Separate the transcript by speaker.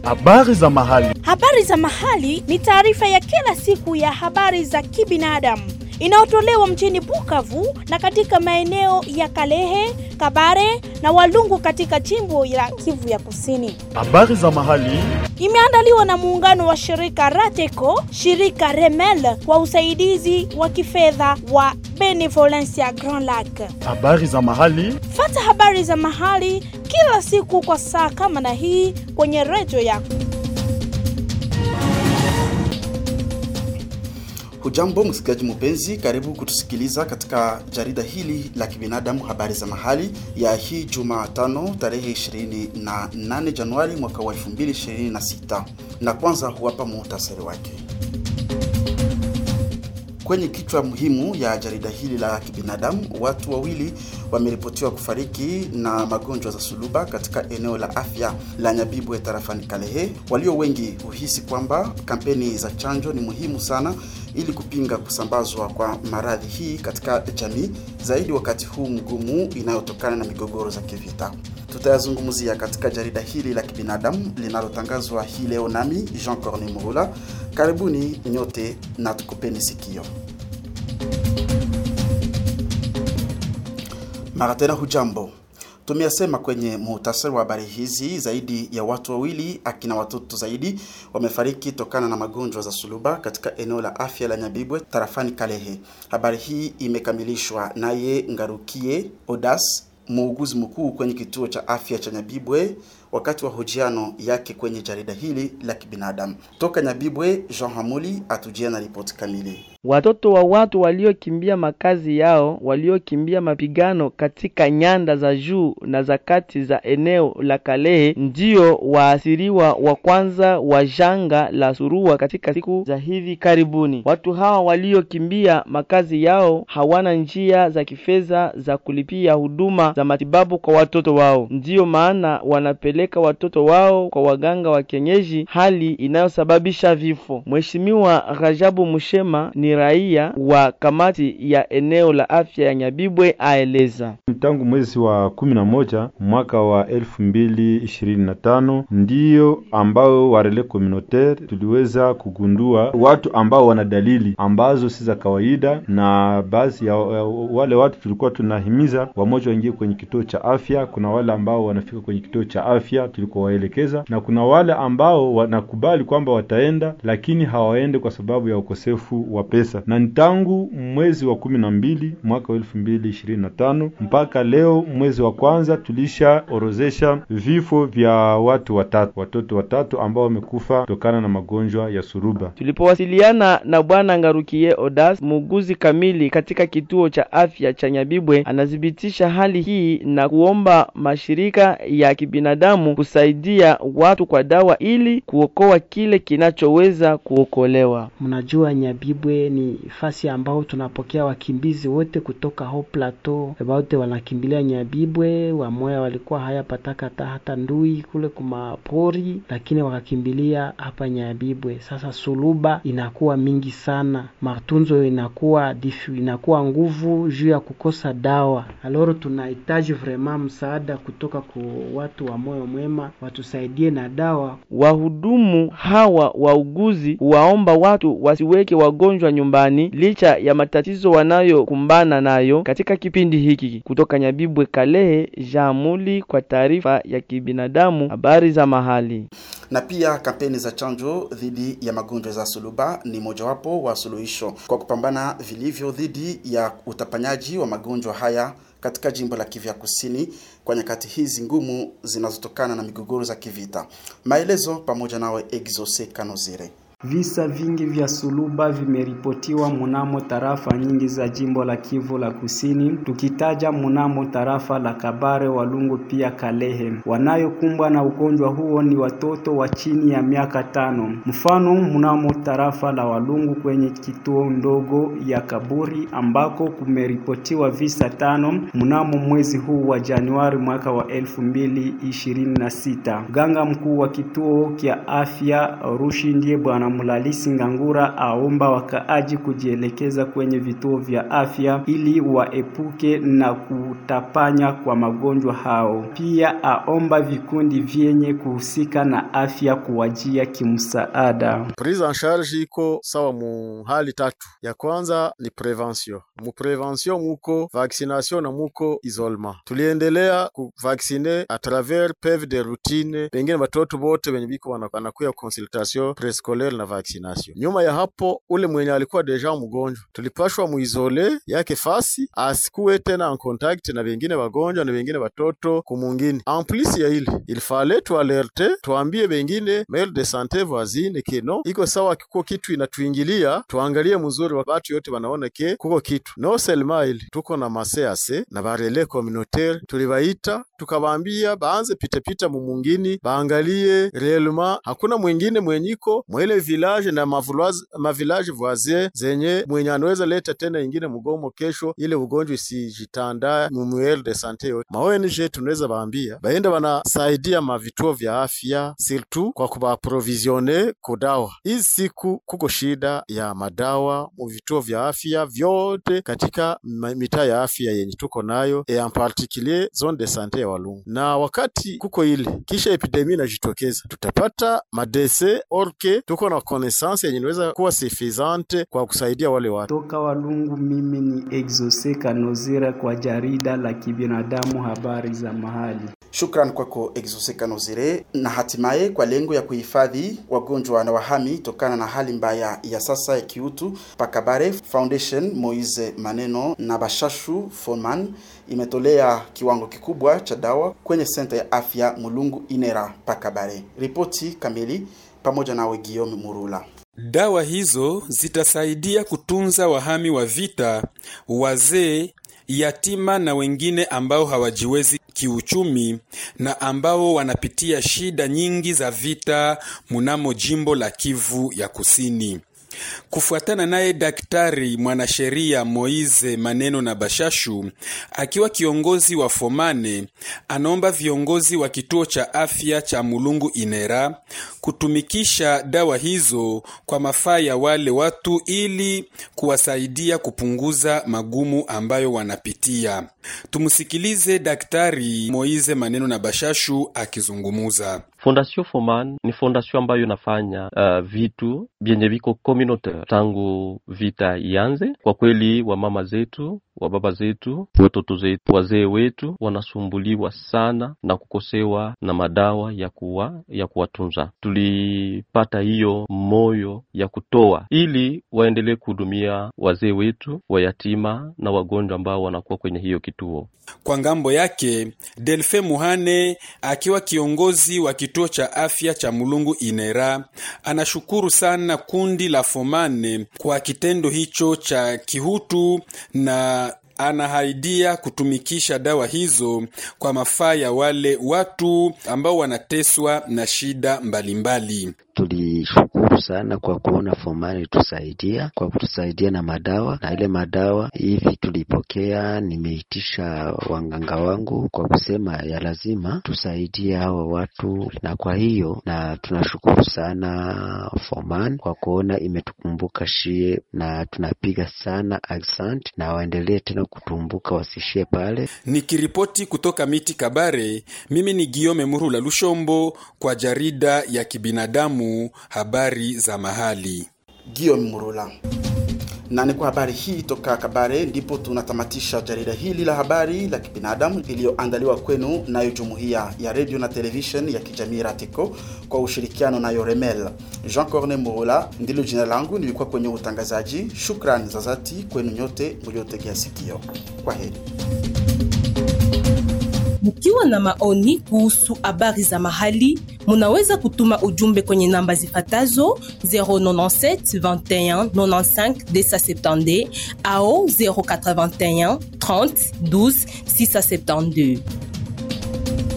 Speaker 1: Habari za mahali.
Speaker 2: Habari za mahali ni taarifa ya kila siku ya habari za kibinadamu inayotolewa mjini Bukavu na katika maeneo ya Kalehe, Kabare na Walungu katika jimbo la Kivu ya Kusini.
Speaker 1: Habari za mahali.
Speaker 2: Imeandaliwa na muungano wa shirika Rateco, shirika Remel kwa usaidizi wa kifedha wa Benevolencia Grand Lac.
Speaker 1: Habari za mahali.
Speaker 2: Fata habari za mahali kila siku kwa saa kama na hii kwenye redio yako.
Speaker 3: Hujambo msikilizaji mpenzi, karibu kutusikiliza katika jarida hili la kibinadamu habari za mahali ya hii Jumatano tarehe 28 Januari mwaka wa 2026, na kwanza huwapa muhtasari wake. Kwenye kichwa muhimu ya jarida hili la kibinadamu, watu wawili wameripotiwa kufariki na magonjwa za suluba katika eneo la afya la Nyabibwe tarafani Kalehe. Walio wengi huhisi kwamba kampeni za chanjo ni muhimu sana ili kupinga kusambazwa kwa maradhi hii katika jamii, zaidi wakati huu mgumu inayotokana na migogoro za kivita. Tutayazungumzia katika jarida hili la kibinadamu linalotangazwa hii leo, nami Jean Corne Muhula. Karibuni nyote na tukupeni sikio. Mara tena hujambo. Tumeyasema kwenye muhtasari wa habari hizi, zaidi ya watu wawili akina watoto zaidi wamefariki tokana na magonjwa za suluba katika eneo la afya la Nyabibwe tarafani Kalehe. Habari hii imekamilishwa naye Ngarukie Odas, muuguzi mkuu kwenye kituo cha afya cha Nyabibwe wakati wa hojiano yake kwenye jarida hili la kibinadamu toka Nyabibwe. Jean Hamuli atujia na ripoti kamili.
Speaker 4: Watoto wa watu waliokimbia makazi yao, waliokimbia mapigano katika nyanda za juu na za kati za eneo la Kalehe ndio waasiriwa wa kwanza wa janga la surua katika siku za hivi karibuni. Watu hawa waliokimbia makazi yao hawana njia za kifedha za kulipia huduma za matibabu kwa watoto wao, ndiyo maana wanapeleka watoto wao kwa waganga wa kienyeji, hali inayosababisha vifo. Mheshimiwa Rajabu Mushema ni raia wa kamati ya eneo la afya ya Nyabibwe aeleza.
Speaker 5: Tangu mwezi wa kumi na moja mwaka wa elfu mbili ishirini na tano ndiyo ambao warele communautaire tuliweza kugundua watu ambao wana dalili ambazo si za kawaida, na baadhi ya wale watu tulikuwa tunahimiza wamoja waingie kwenye kituo cha afya. Kuna wale ambao wanafika kwenye kituo cha afya tulikuwa waelekeza, na kuna wale ambao wanakubali kwamba wataenda, lakini hawaende kwa sababu ya ukosefu wa pesa na ni tangu mwezi wa kumi na mbili mwaka wa elfu mbili ishirini na tano mpaka leo mwezi wa kwanza tulishaorozesha vifo vya watu watatu, watoto watatu ambao wamekufa kutokana na magonjwa ya suruba.
Speaker 4: Tulipowasiliana na bwana Ngarukie Odas, muuguzi kamili katika kituo cha afya cha Nyabibwe, anathibitisha hali hii na kuomba mashirika ya kibinadamu kusaidia watu kwa dawa ili kuokoa kile kinachoweza kuokolewa.
Speaker 6: Mnajua Nyabibwe ni fasi ambao tunapokea wakimbizi wote kutoka ho plateau, wote wanakimbilia Nyabibwe. Wamoya walikuwa hayapataka hata hata ndui kule kumapori, lakini wakakimbilia hapa Nyabibwe. Sasa suluba inakuwa mingi sana, matunzo inakuwa difu, inakuwa nguvu juu ya kukosa dawa. Aloro tunahitaji vraiment msaada kutoka kwa watu wa moyo mwema, watusaidie na dawa.
Speaker 4: Wahudumu hawa wauguzi waomba watu wasiweke wagonjwa nyumbani licha ya matatizo wanayokumbana nayo katika kipindi hiki. Kutoka Nyabibwe, Kalehe, Jamuli kwa taarifa ya kibinadamu, habari za mahali.
Speaker 3: Na pia kampeni za chanjo dhidi ya magonjwa za suluba ni mojawapo wa suluhisho kwa kupambana vilivyo dhidi ya utapanyaji wa magonjwa haya katika jimbo la Kivu ya Kusini kwa nyakati hizi ngumu zinazotokana na migogoro za kivita. Maelezo pamoja nawe Exose Kanozire.
Speaker 7: Visa vingi vya suluba vimeripotiwa munamo tarafa nyingi za jimbo la Kivu la Kusini, tukitaja munamo tarafa la Kabare, Walungu pia Kalehe. Wanayokumbwa na ugonjwa huo ni watoto wa chini ya miaka tano. Mfano, munamo tarafa la Walungu kwenye kituo ndogo ya Kaburi ambako kumeripotiwa visa tano mnamo mwezi huu wa Januari mwaka wa elfu mbili ishirini na sita. Mganga mkuu wa kituo kya afya Rushi ndiye bwana Mulalisi Ngangura aomba wakaaji kujielekeza kwenye vituo vya afya ili waepuke na kutapanya kwa magonjwa hao. Pia aomba vikundi vyenye kuhusika na afya kuwajia kimsaada.
Speaker 8: Prise en charge iko sawa mu hali tatu. Ya kwanza ni prevention. Mu prevention muko vaccination na muko isolement. Tuliendelea kuvaksine a travers PEV de routine, pengine batoto bote benye biko wanakuya consultation prescolaire na vaccination. Nyuma ya hapo, ule mwenye alikuwa deja mgonjwa tulipashwa muizole yake fasi asikuwe tena en contact na bengine bagonjwa na bengine batoto kumungini. En plus ya ile ilifale tualerte tuambie bengine mail de sante voisine ke no iko sawa, kuko kitu inatuingilia, tuangalie mzuri wa batu yote wanaona ke kuko kitu no selma ile tuko na masease na barele communautaire tulibaita tukabambia baanze pitapita mumungini baangalie reellement hakuna mwingine mwenyiko mwele village na mavillage voisin zenye mwenye anaweza leta tena ingine mgomo kesho, ile ugonjwa isijitanda mumuel de sante yote. Ma ONG tunaweza baambia baenda banasaidia mavituo vya afya surtout kwa kubaprovisione kudawa. Hizi siku kuko shida ya madawa mu vituo vya afya vyote katika mitaa ya afya yenye tuko nayo e en particulier zone de sante ya Walungu, na wakati kuko ile kisha epidemi inajitokeza, tutapata madese orke tuko na connaissance yenye inaweza kuwa suffisante kwa kusaidia wale watu.
Speaker 7: Toka Walungu, mimi ni Exose Kanozira kwa jarida la kibinadamu habari za mahali.
Speaker 3: Shukran kwako Exose Kanozire. Na hatimaye kwa lengo ya kuhifadhi wagonjwa na wahami tokana na hali mbaya ya sasa ya kiutu, Pakabare Foundation Moise Maneno na Bashashu Foman imetolea kiwango kikubwa cha dawa kwenye senta ya afya Mulungu Inera Pakabare. Ripoti kamili pamoja nawe Guillaume Murula.
Speaker 9: Dawa hizo zitasaidia kutunza wahami wa vita, wazee, yatima na wengine ambao hawajiwezi kiuchumi na ambao wanapitia shida nyingi za vita munamo jimbo la Kivu ya Kusini. Kufuatana naye daktari mwanasheria Moize Maneno na Bashashu, akiwa kiongozi wa Fomane, anaomba viongozi wa kituo cha afya cha Mulungu Inera kutumikisha dawa hizo kwa mafaa ya wale watu ili kuwasaidia kupunguza magumu ambayo wanapitia. Tumsikilize daktari Moize Maneno na Bashashu akizungumuza.
Speaker 10: Fondation Foman ni fondation ambayo inafanya uh, vitu vyenye viko communautaire tangu vita ianze. Kwa kweli, wamama zetu, wababa zetu, watoto zetu, wazee wetu wanasumbuliwa sana na kukosewa na madawa ya kuwa ya kuwatunza. Tulipata hiyo moyo ya kutoa ili waendelee kuhudumia wazee wetu, wayatima na wagonjwa ambao wanakuwa kwenye hiyo kituo.
Speaker 9: Kwa ngambo yake, Delfe Muhane akiwa kiongozi wa kituo cha afya cha Mulungu Inera anashukuru sana kundi la Fomane kwa kitendo hicho cha kihutu na anahaidia kutumikisha dawa hizo kwa mafaa ya wale watu ambao wanateswa na shida mbalimbali.
Speaker 11: Tulishukuru sana kwa kuona Fomani tusaidia kwa kutusaidia na madawa, na ile madawa hivi tulipokea. Nimeitisha wanganga wangu kwa kusema ya lazima tusaidie hawa watu, na kwa hiyo na tunashukuru sana Foman kwa kuona imetukumbuka shie, na tunapiga sana asante, na waendelee tena kutumbuka, wasishie pale.
Speaker 9: Nikiripoti kutoka miti Kabare, mimi ni Giome Murula Lushombo kwa jarida ya kibinadamu habari za mahali.
Speaker 3: Guillaume Murula. Na ni kwa habari hii toka Kabare ndipo tunatamatisha jarida hili la habari la kibinadamu iliyoandaliwa kwenu nayo jumuiya ya redio na television ya kijamii Ratiko kwa ushirikiano nayo Remel. Jean Corne Murula ndilo jina langu, nilikuwa kwenye utangazaji. Shukrani za dhati kwenu nyote mliotegea sikio. Kwa heri.
Speaker 12: Mkiwa na maoni kuhusu habari za mahali, munaweza kutuma ujumbe kwenye namba zifatazo 097 21 95 270 au 081 30 12 672.